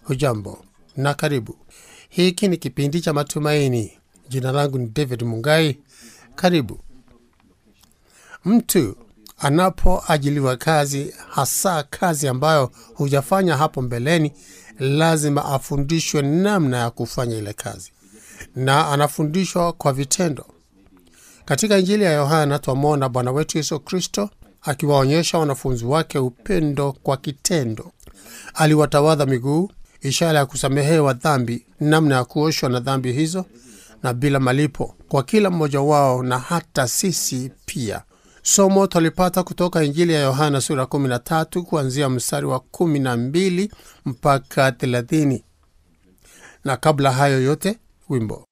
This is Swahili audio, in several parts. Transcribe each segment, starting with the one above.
Hujambo na karibu. Hiki ni kipindi cha Matumaini. Jina langu ni David Mungai. Karibu. Mtu anapoajiliwa kazi, hasa kazi ambayo hujafanya hapo mbeleni, lazima afundishwe namna ya kufanya ile kazi, na anafundishwa kwa vitendo. Katika Injili ya Yohana twamwona Bwana wetu Yesu Kristo akiwaonyesha wanafunzi wake upendo kwa kitendo. Aliwatawadha miguu, ishara ya kusamehewa dhambi, namna ya kuoshwa na dhambi hizo, na bila malipo kwa kila mmoja wao, na hata sisi pia. Somo twalipata kutoka Injili ya Yohana sura 13 kuanzia mstari wa 12 mpaka 30. Na kabla hayo yote, wimbo.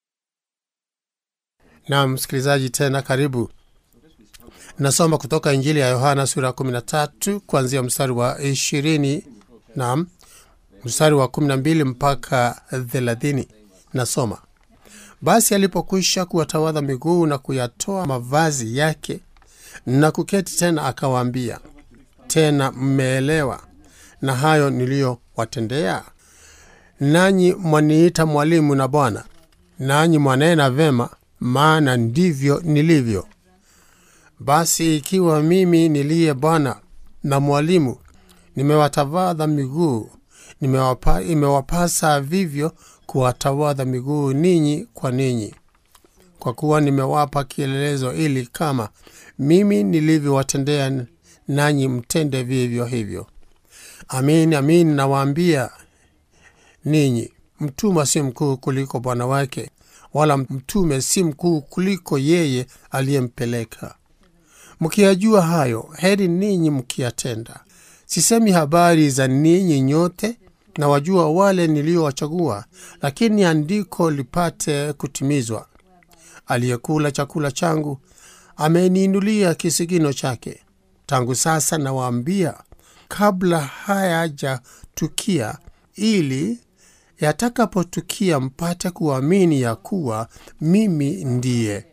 Na msikilizaji, tena karibu. Nasoma kutoka Injili ya Yohana sura 13 kuanzia mstari wa 20 na mstari wa 12 mpaka 30. Nasoma: basi alipokwisha kuwatawadha miguu na kuyatoa mavazi yake na kuketi tena, akawaambia tena, mmeelewa na hayo niliyowatendea? Nanyi mwaniita mwalimu na Bwana, nanyi mwanena vema, maana ndivyo nilivyo. Basi ikiwa mimi niliye Bwana na mwalimu nimewatawadha miguu, nimewapa, imewapasa vivyo kuwatawadha miguu ninyi kwa ninyi, kwa kuwa nimewapa kielelezo, ili kama mimi nilivyowatendea nanyi mtende vivyo hivyo. Amin, amin nawaambia ninyi, mtumwa si mkuu kuliko bwana wake, wala mtume si mkuu kuliko yeye aliyempeleka. Mkiyajua hayo, heri ninyi mkiyatenda. Sisemi habari za ninyi nyote, na wajua wale niliowachagua, lakini andiko lipate kutimizwa, aliyekula chakula changu ameniinulia kisigino chake. Tangu sasa nawaambia, kabla hayajatukia, ili yatakapotukia mpate kuamini ya kuwa mimi ndiye.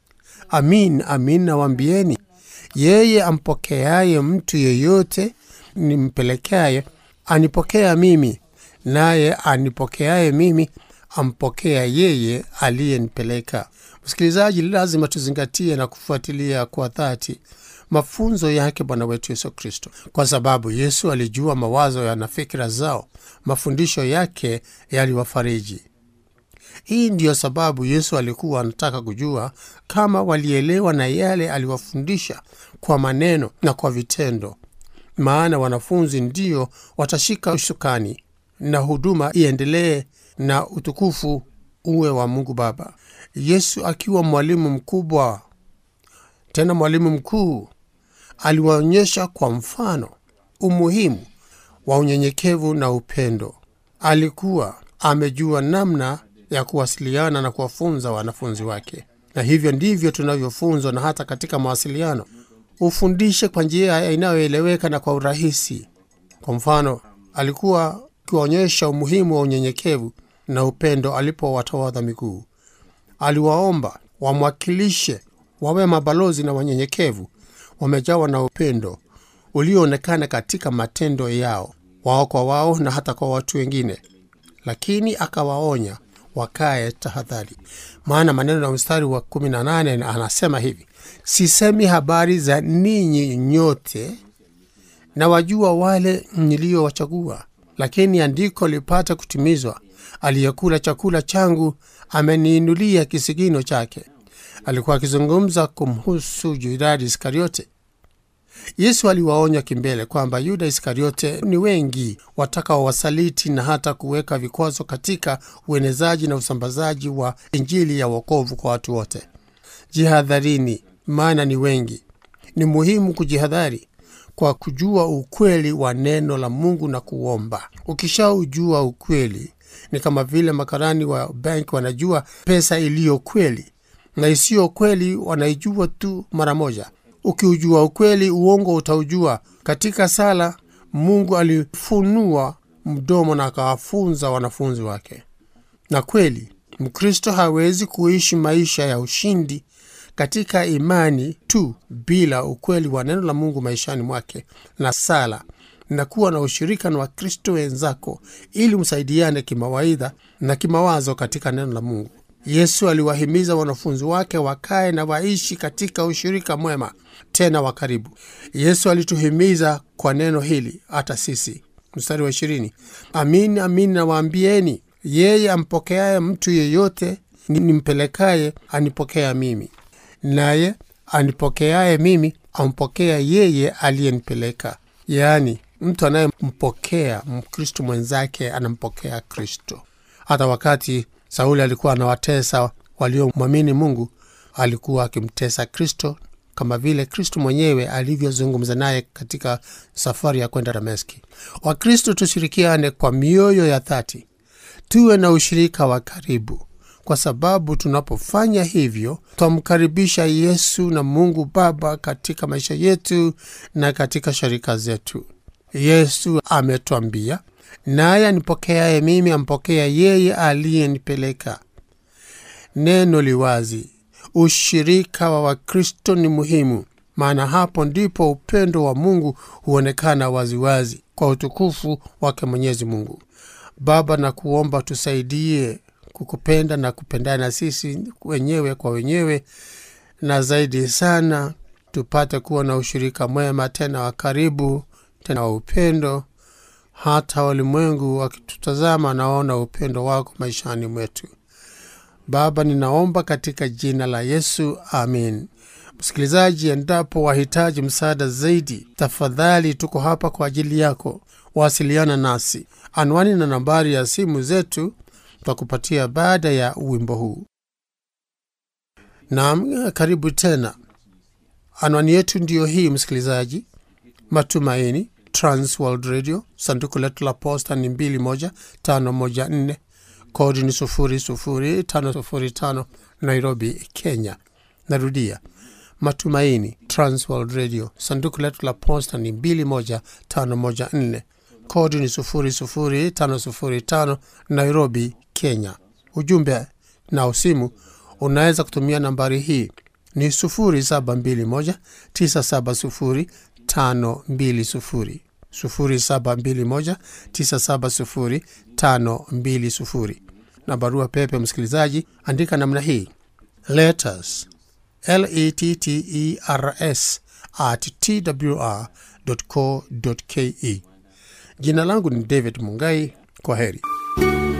Amin, amin nawaambieni, yeye ampokeaye mtu yeyote nimpelekaye anipokea mimi, naye anipokeaye mimi ampokea yeye aliyenipeleka. Msikilizaji, lazima tuzingatie na kufuatilia kwa dhati mafunzo yake Bwana wetu Yesu Kristo, kwa sababu Yesu alijua mawazo ya na fikira zao. Mafundisho yake yaliwafariji. Hii ndiyo sababu Yesu alikuwa anataka kujua kama walielewa na yale aliwafundisha kwa maneno na kwa vitendo, maana wanafunzi ndio watashika usukani na huduma iendelee na utukufu uwe wa Mungu Baba. Yesu akiwa mwalimu mkubwa, tena mwalimu mkuu, aliwaonyesha kwa mfano umuhimu wa unyenyekevu na upendo. Alikuwa amejua namna ya kuwasiliana na kuwafunza wanafunzi wake, na hivyo ndivyo tunavyofunzwa. Na hata katika mawasiliano, ufundishe kwa njia inayoeleweka na kwa urahisi. Kwa mfano, alikuwa akiwaonyesha umuhimu wa unyenyekevu na upendo alipowatawadha miguu. Aliwaomba wamwakilishe, wawe mabalozi na wanyenyekevu, wamejawa na upendo ulioonekana katika matendo yao, wao kwa wao na hata kwa watu wengine. Lakini akawaonya wakae tahadhari, maana maneno ya mstari wa 18 anasema hivi: sisemi habari za ninyi nyote, na wajua wale niliowachagua, lakini andiko lipate kutimizwa, aliyekula chakula changu ameniinulia kisigino chake. Alikuwa akizungumza kumhusu Yuda Iskariote. Yesu aliwaonya kimbele kwamba Yuda Iskariote ni wengi watakaowasaliti na hata kuweka vikwazo katika uenezaji na usambazaji wa Injili ya wokovu kwa watu wote. Jihadharini, maana ni wengi. Ni muhimu kujihadhari kwa kujua ukweli wa neno la Mungu na kuomba. Ukishaujua ukweli, ni kama vile makarani wa benki wanajua pesa iliyo kweli na isiyo kweli, wanaijua tu mara moja. Ukiujua ukweli, uongo utaujua. Katika sala, Mungu alifunua mdomo na akawafunza wanafunzi wake. Na kweli, Mkristo hawezi kuishi maisha ya ushindi katika imani tu bila ukweli wa neno la Mungu maishani mwake na sala na kuwa na ushirika na wakristo wenzako ili msaidiane kimawaidha na kimawazo katika neno la mungu yesu aliwahimiza wanafunzi wake wakae na waishi katika ushirika mwema tena wa karibu yesu alituhimiza kwa neno hili hata sisi mstari wa ishirini amini amini nawaambieni yeye ampokeaye mtu yeyote nimpelekaye anipokea mimi naye anipokeaye mimi ampokea yeye aliyenipeleka yaani mtu anayempokea mkristo mwenzake anampokea kristo hata wakati sauli alikuwa anawatesa waliomwamini mungu alikuwa akimtesa kristo kama vile kristo mwenyewe alivyozungumza naye katika safari ya kwenda dameski wakristo tushirikiane kwa mioyo ya dhati tuwe na ushirika wa karibu kwa sababu tunapofanya hivyo twamkaribisha yesu na mungu baba katika maisha yetu na katika sharika zetu yesu ametwambia naye anipokeaye mimi ampokea yeye aliyenipeleka neno liwazi ushirika wa wakristo ni muhimu maana hapo ndipo upendo wa mungu huonekana waziwazi kwa utukufu wake mwenyezi mungu baba na kuomba tusaidie kukupenda na kupendana sisi wenyewe kwa wenyewe na zaidi sana tupate kuwa na ushirika mwema tena wa karibu tena wa upendo hata walimwengu wakitutazama naona upendo wako maishani mwetu baba ninaomba katika jina la yesu amin msikilizaji endapo wahitaji msaada zaidi tafadhali tuko hapa kwa ajili yako wasiliana nasi anwani na nambari ya simu zetu tutakupatia baada ya wimbo huu naam karibu tena anwani yetu ndiyo hii msikilizaji matumaini transworld radio sanduku letu la posta ni 21514 kodi ni 00505 nairobi kenya narudia matumaini transworld radio sanduku letu la posta ni 21514 kodi ni 00505 nairobi kenya ujumbe na usimu unaweza kutumia nambari hii ni 721 970 520 0721 970 520 na barua pepe msikilizaji andika namna hii letters letters at twr co ke jina langu ni david mungai kwa heri